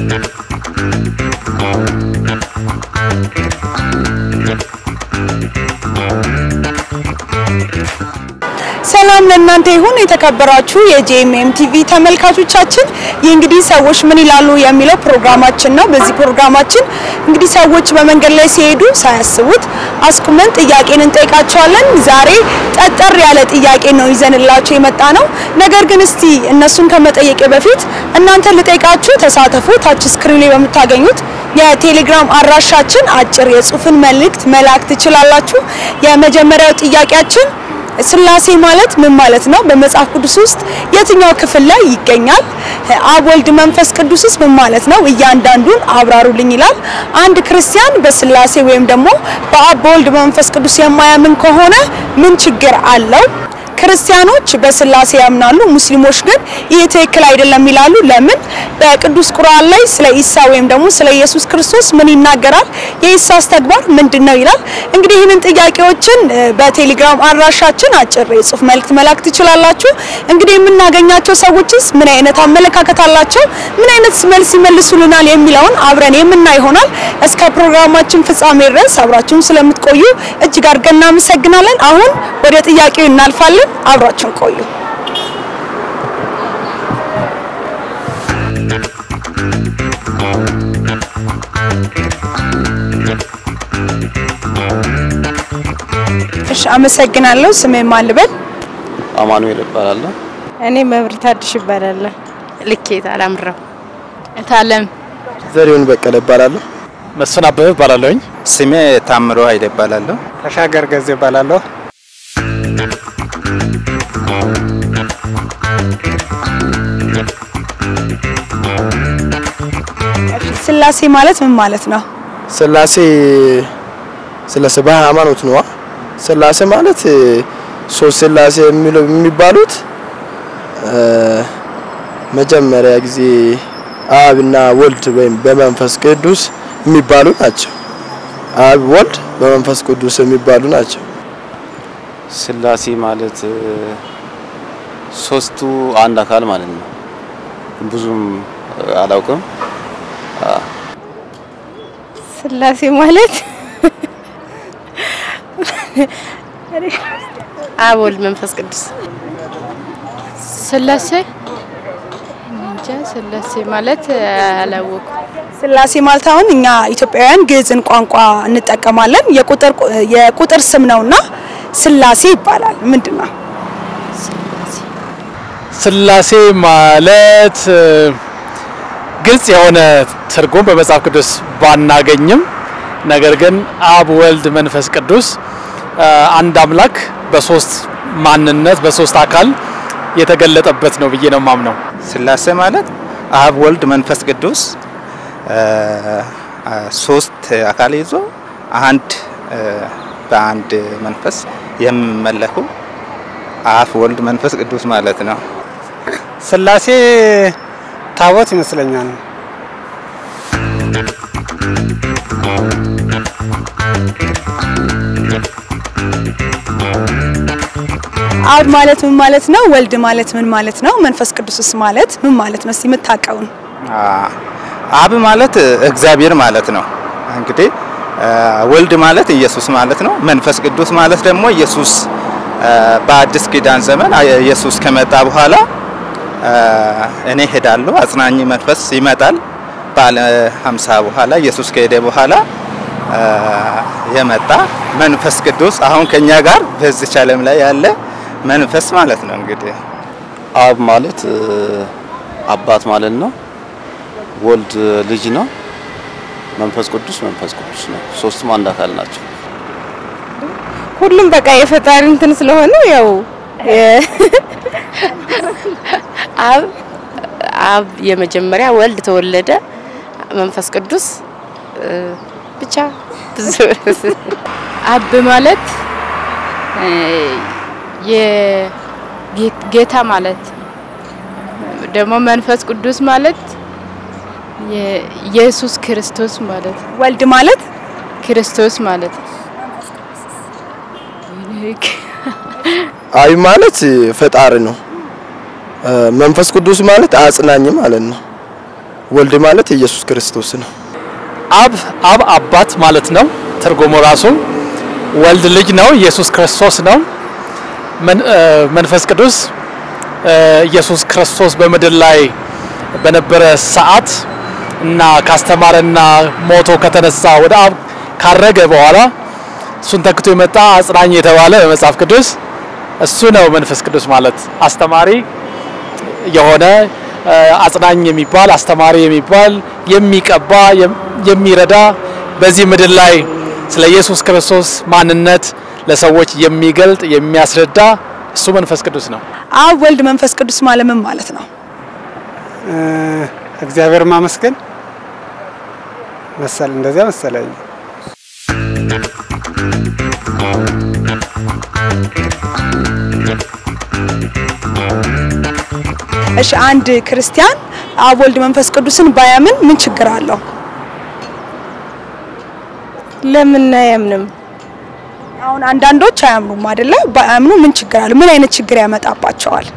ሰላም ለእናንተ ይሁን የተከበራችሁ የጄኤምኤም ቲቪ ተመልካቾቻችን። ይህ እንግዲህ ሰዎች ምን ይላሉ የሚለው ፕሮግራማችን ነው። በዚህ ፕሮግራማችን እንግዲህ ሰዎች በመንገድ ላይ ሲሄዱ ሳያስቡት አስቁመን ጥያቄን እንጠይቃቸዋለን። ዛሬ ጠጠር ያለ ጥያቄ ነው ይዘንላቸው የመጣ ነው። ነገር ግን እስቲ እነሱን ከመጠየቄ በፊት እናንተ ልጠይቃችሁ፣ ተሳተፉ። ታች ስክሪን ላይ በምታገኙት የቴሌግራም አድራሻችን አጭር የጽሁፍን መልእክት መላክ ትችላላችሁ። የመጀመሪያው ጥያቄያችን ስላሴ ማለት ምን ማለት ነው? በመጽሐፍ ቅዱስ ውስጥ የትኛው ክፍል ላይ ይገኛል? አብ፣ ወልድ፣ መንፈስ ቅዱስስ ምን ማለት ነው? እያንዳንዱን አብራሩልኝ ይላል። አንድ ክርስቲያን በስላሴ ወይም ደግሞ በአብ በወልድ በመንፈስ ቅዱስ የማያምን ከሆነ ምን ችግር አለው? ክርስቲያኖች በስላሴ ያምናሉ፣ ሙስሊሞች ግን ይህ ትክክል አይደለም ይላሉ። ለምን? በቅዱስ ቁርአን ላይ ስለ ኢሳ ወይም ደግሞ ስለ ኢየሱስ ክርስቶስ ምን ይናገራል? የኢሳስ ተግባር ምንድን ነው ይላል። እንግዲህ ይህንን ጥያቄዎችን በቴሌግራም አድራሻችን አጭር የጽሁፍ መልእክት መላክ ትችላላችሁ። እንግዲህ የምናገኛቸው ሰዎችስ ምን አይነት አመለካከት አላቸው፣ ምን አይነት መልስ ይመልሱልናል የሚለውን አብረን የምናይ ይሆናል። እስከ ፕሮግራማችን ፍጻሜ ድረስ አብራችሁን ስለምትቆዩ እጅግ አድርገን እናመሰግናለን። አሁን ወደ ጥያቄው እናልፋለን። አብራችሁን ቆዩ። እሺ፣ አመሰግናለሁ። ስሜ ማን ልበል? አማኑኤል እባላለሁ። እኔ መብራት አዲስ ይባላለሁ። ልኬት አላምረው እታለም ዘሪሁን በቀለ እባላለሁ። መስፍን አበበ እባላለሁኝ። ስሜ ታምሮ ኃይሌ እባላለሁ። ተሻገር ገዜ እባላለሁ። ስላሴ ማለት ምን ማለት ነው? ስላሴ ስለ ስባ ሃይማኖት ነዋ። ስላሴ ማለት ሶስት ስላሴ የሚለው የሚባሉት መጀመሪያ ጊዜ አብና ወልድ ወይም በመንፈስ ቅዱስ የሚባሉ ናቸው። አብ፣ ወልድ፣ በመንፈስ ቅዱስ የሚባሉ ናቸው። ስላሴ ማለት ሶስቱ አንድ አካል ማለት ነው። ብዙም አላውቅም። ስላሴ ማለት አብ ወልድ መንፈስ ቅዱስ ስላሴ እንጃ ስላሴ ማለት አላወኩም። ስላሴ ማለት አሁን እኛ ኢትዮጵያውያን ግዕዝን ቋንቋ እንጠቀማለን። የቁጥር የቁጥር ስም ነውና ስላሴ ይባላል። ምንድን ነው? ስላሴ ማለት ግልጽ የሆነ ትርጉም በመጽሐፍ ቅዱስ ባናገኝም ነገር ግን አብ፣ ወልድ፣ መንፈስ ቅዱስ አንድ አምላክ በሶስት ማንነት በሶስት አካል የተገለጠበት ነው ብዬ ነው ማምነው። ስላሴ ማለት አብ፣ ወልድ፣ መንፈስ ቅዱስ ሶስት አካል ይዞ አንድ በአንድ መንፈስ የሚመለኩ አብ፣ ወልድ፣ መንፈስ ቅዱስ ማለት ነው። ስላሴ ታቦት ይመስለኛል። አብ ማለት ምን ማለት ነው? ወልድ ማለት ምን ማለት ነው? መንፈስ ቅዱስስ ማለት ምን ማለት ነው? እስቲ የምታውቀውን አብ ማለት እግዚአብሔር ማለት ነው። እንግዲህ ወልድ ማለት ኢየሱስ ማለት ነው። መንፈስ ቅዱስ ማለት ደግሞ ኢየሱስ በአዲስ ኪዳን ዘመን ኢየሱስ ከመጣ በኋላ እኔ ሄዳለሁ አጽናኝ መንፈስ ይመጣል ባለ ሀምሳ በኋላ ኢየሱስ ከሄደ በኋላ የመጣ መንፈስ ቅዱስ አሁን ከኛ ጋር በዚች ዓለም ላይ ያለ መንፈስ ማለት ነው። እንግዲህ አብ ማለት አባት ማለት ነው። ወልድ ልጅ ነው። መንፈስ ቅዱስ መንፈስ ቅዱስ ነው። ሶስቱም አንድ አካል ናቸው። ሁሉም በቃ የፈጣሪ እንትን ስለሆነ ያው አብ አብ የመጀመሪያ ወልድ ተወለደ፣ መንፈስ ቅዱስ ብቻ ብዙ አብ ማለት የጌታ ማለት ደግሞ መንፈስ ቅዱስ ማለት የኢየሱስ ክርስቶስ ማለት ወልድ ማለት ክርስቶስ ማለት አብ ማለት ፈጣሪ ነው። መንፈስ ቅዱስ ማለት አጽናኝ ማለት ነው። ወልድ ማለት ኢየሱስ ክርስቶስ ነው። አብ አብ አባት ማለት ነው ትርጉሙ ራሱ። ወልድ ልጅ ነው፣ ኢየሱስ ክርስቶስ ነው። መን- እ፣ መንፈስ ቅዱስ እ፣ ኢየሱስ ክርስቶስ በምድር ላይ በነበረ ሰዓት እና ካስተማረና ሞቶ ከተነሳ ወደ አብ ካረገ በኋላ እሱን ተክቶ የመጣ አጽናኝ የተባለ በመጽሐፍ ቅዱስ እሱ ነው መንፈስ ቅዱስ ማለት አስተማሪ የሆነ እ፣ አጽናኝ የሚባል አስተማሪ የሚባል የሚቀባ የም- የሚረዳ በዚህ ምድር ላይ ስለ ኢየሱስ ክርስቶስ ማንነት ለሰዎች የሚገልጥ የሚያስረዳ እሱ መንፈስ ቅዱስ ነው። አብ ወልድ መንፈስ ቅዱስ ማለት ምን ማለት ነው? እግዚአብሔር ማመስገን መሰል እንደዚያ መሰለኝ። እሺ አንድ ክርስቲያን አብ ወልድ መንፈስ ቅዱስን ባያምን ምን ችግር አለው? ለምን አያምንም? አሁን አንዳንዶች አያምኑም አይደለ? ባያምኑ ምን ችግር አለው? ምን አይነት ችግር ያመጣባቸዋል?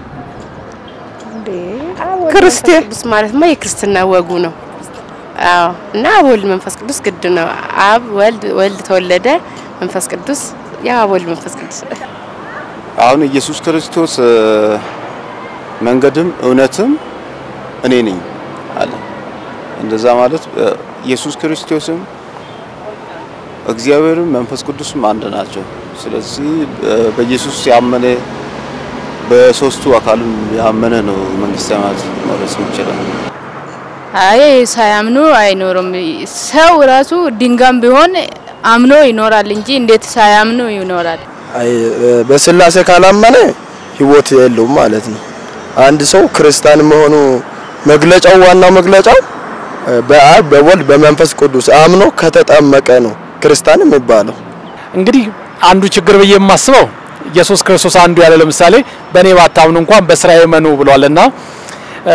ክርስቲያን ቅዱስ ማለትማ የክርስትና ወጉ ነው። አዎ እና አብ ወልድ መንፈስ ቅዱስ ግድ ነው። አብ ወልድ ወልድ ተወለደ፣ መንፈስ ቅዱስ ያ አብ ወልድ መንፈስ ቅዱስ አሁን ኢየሱስ ክርስቶስ እ፣ መንገድም እውነትም እኔ ነኝ አለ። እንደዛ ማለት እ፣ ኢየሱስ ክርስቶስም እግዚአብሔርም መንፈስ ቅዱስም አንድ ናቸው። ስለዚህ እ፣ በኢየሱስ ያመነ በሶስቱ አካልም ያመነ ነው መንግስተ ሰማያት መውረስ ይችላል። አይ ሳያምኑ አይኖርም። ሰው ራሱ ድንጋም ቢሆን አምኖ ይኖራል እንጂ እንዴት ሳያምኑ ይኖራል? አይ በስላሴ ካላመነ ህይወት የለውም ማለት ነው። አንድ ሰው ክርስቲያን መሆኑ መግለጫው ዋናው መግለጫው እ፣ በአብ በወልድ በመንፈስ ቅዱስ አምኖ ከተጠመቀ ነው ክርስቲያን የሚባለው። እንግዲህ አንዱ ችግር ብዬ የማስበው ኢየሱስ ክርስቶስ አንዱ ያለ ለምሳሌ በእኔ ባታምኑ እንኳን በስራዬ መኑ ብሏልና እ፣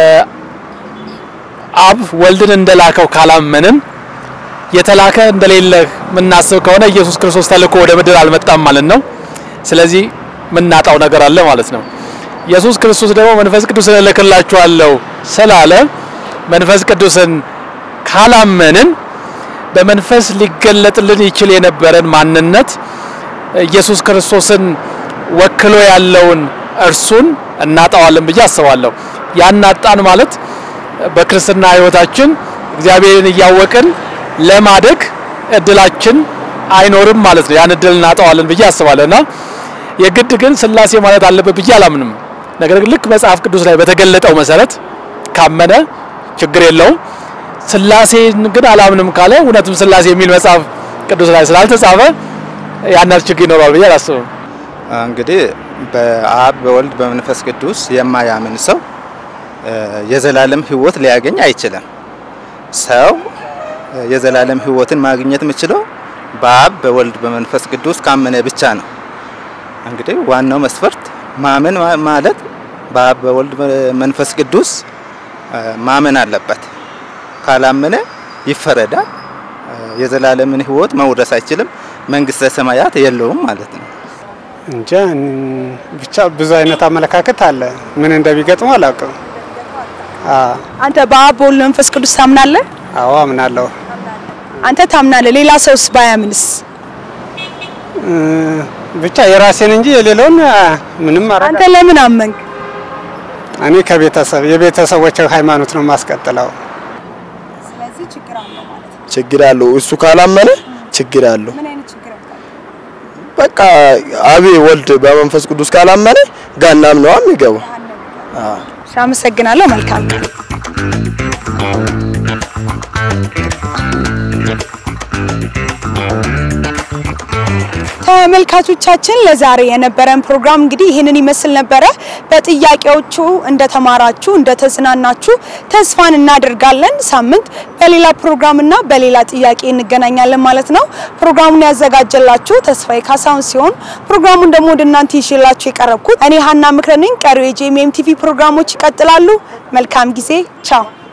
አብ ወልድን እንደላከው ካላመንን የተላከ እንደሌለ የምናስብ ከሆነ ኢየሱስ ክርስቶስ ተልኮ ወደ ምድር አልመጣም ማለት ነው። ስለዚህ የምናጣው ነገር አለ ማለት ነው። ኢየሱስ ክርስቶስ ደግሞ መንፈስ ቅዱስን እልክላችኋለሁ ስላለ መንፈስ ቅዱስን ካላመንን በመንፈስ ሊገለጥልን ይችል የነበረን ማንነት ኢየሱስ ክርስቶስን ወክሎ ያለውን እርሱን እናጣዋለን ብዬ አስባለሁ። ያናጣን ማለት በክርስትና ሕይወታችን እግዚአብሔርን እያወቅን ለማደግ እድላችን አይኖርም ማለት ነው። ያን እድል እናጣዋለን ብዬ አስባለሁ እና የግድ ግን ስላሴ ማለት አለበት ብዬ አላምንም። ነገር ግን ልክ መጽሐፍ ቅዱስ ላይ በተገለጠው መሰረት ካመነ ችግር የለውም። ስላሴን ግን አላምንም ካለ እውነትም ስላሴ የሚል መጽሐፍ ቅዱስ ላይ ስላልተጻፈ ያን ያህል ችግር ይኖረዋል ብዬ አላስብም። እንግዲህ በአብ በወልድ በመንፈስ ቅዱስ የማያምን ሰው እ፣ የዘላለም ሕይወት ሊያገኝ አይችልም። ሰው እ፣ የዘላለም ሕይወትን ማግኘት የሚችለው በአብ በወልድ በመንፈስ ቅዱስ ካመነ ብቻ ነው። እንግዲህ ዋናው መስፈርት ማመን ማ- ማለት በአብ በወልድ በመንፈስ ቅዱስ እ፣ ማመን አለበት። ካላመነ ይፈረዳል። እ፣ የዘላለምን ሕይወት መውረስ አይችልም። መንግስተ ሰማያት የለውም ማለት ነው። እንጃ እን- ብቻ ብዙ አይነት አመለካከት አለ። ምን እንደሚገጥመው አላውቅም። አዎ አንተ በአብ በወልድ መንፈስ ቅዱስ ታምናለህ? አዎ አምናለሁ። አንተ ታምናለህ። ሌላ ሰውስ ባያምንስ? እ፣ ብቻ የራሴን እንጂ የሌለውን አ፣ ምንም ማድረግ አንተ ለምን አመንክ? እኔ ከቤተሰብ የቤተሰቦች ሃይማኖት ነው የማስቀጥለው። ስለዚህ ችግር አለው ማለት ነው። ችግር አለው። እሱ ካላመነ ችግር አለው። ምን አይነት ችግር ያመጣል? በቃ አብ ወልድ በመንፈስ ቅዱስ ካላመነ ገሃነም ነው የሚገባው። አዎ እሺ፣ አመሰግናለሁ። መልካም ቀን። ተመልካቾቻችን ለዛሬ የነበረን ፕሮግራም እንግዲህ ይህንን ይመስል ነበረ። በጥያቄዎቹ እንደተማራችሁ እንደተዝናናችሁ ተስፋን እናደርጋለን። ሳምንት በሌላ ፕሮግራምና በሌላ ጥያቄ እንገናኛለን ማለት ነው። ፕሮግራሙን ያዘጋጀላችሁ ተስፋዬ ካሳሁን ሲሆን ፕሮግራሙን ደግሞ ወደ እናንተ ይዤላችሁ የቀረብኩት እኔ ሀና ምክረ ነኝ። ቀሪው የጄኤምኤም ቲቪ ፕሮግራሞች ይቀጥላሉ። መልካም ጊዜ። ቻው